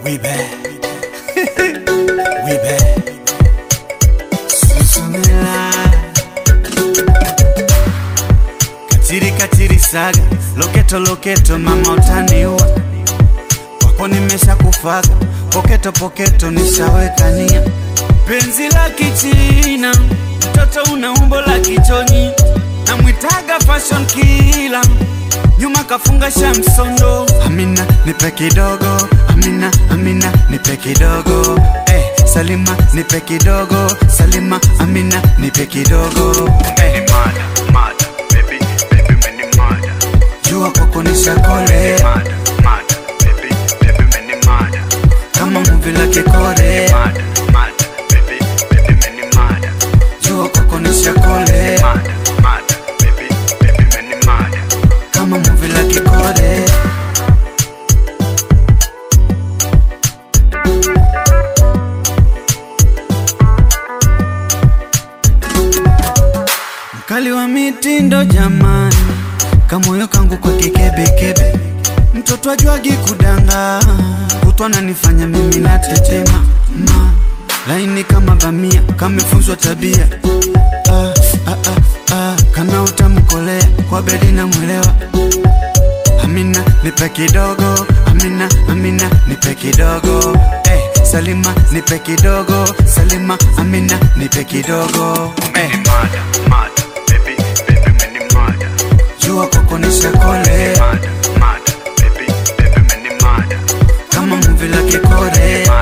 We back. we back. Susumila. Katiri katiri saga, loketo loketo, mama utaniua. Wako nimesha kufaga, poketo poketo nishaweka nia. Penzi la kichina, mtoto una umbo la kichonyi, namwitaga fashion killer nyuma kafunga shamsondo. Amina nipe kidogo, Amina Amina nipe kidogo, eh, Salima nipe kidogo, Salima Amina nipe kidogo, eh, mada, mada, baby, baby, meni mada, jua kwako nishakole mada, mada, baby, baby, meni mada, kama muvi la kikore, mada, mada, baby, baby, meni mada, jua kwako nishakole mada, mada, baby, baby, meni mada. kama muvi la kikore. Mkali wa mitindo jamani, kamoyo kangu kwa kikebekebe, mtoto ajwagi kudanga, kutwa nanifanya mimi natetema ma laini kama bamia, kamefunzwa tabia ah, ah, ah, ah, kana utamkolea kwa bedi na mwelewa Amina nipe kidogo, Amina Amina nipe kidogo, eh, Salima nipe kidogo, Salima Amina nipe kidogo, eh, Meni mada, mada, baby, baby, meni mada, jua kwako nishakole mada, mada, baby, baby, meni mada, kama muvi la kikore,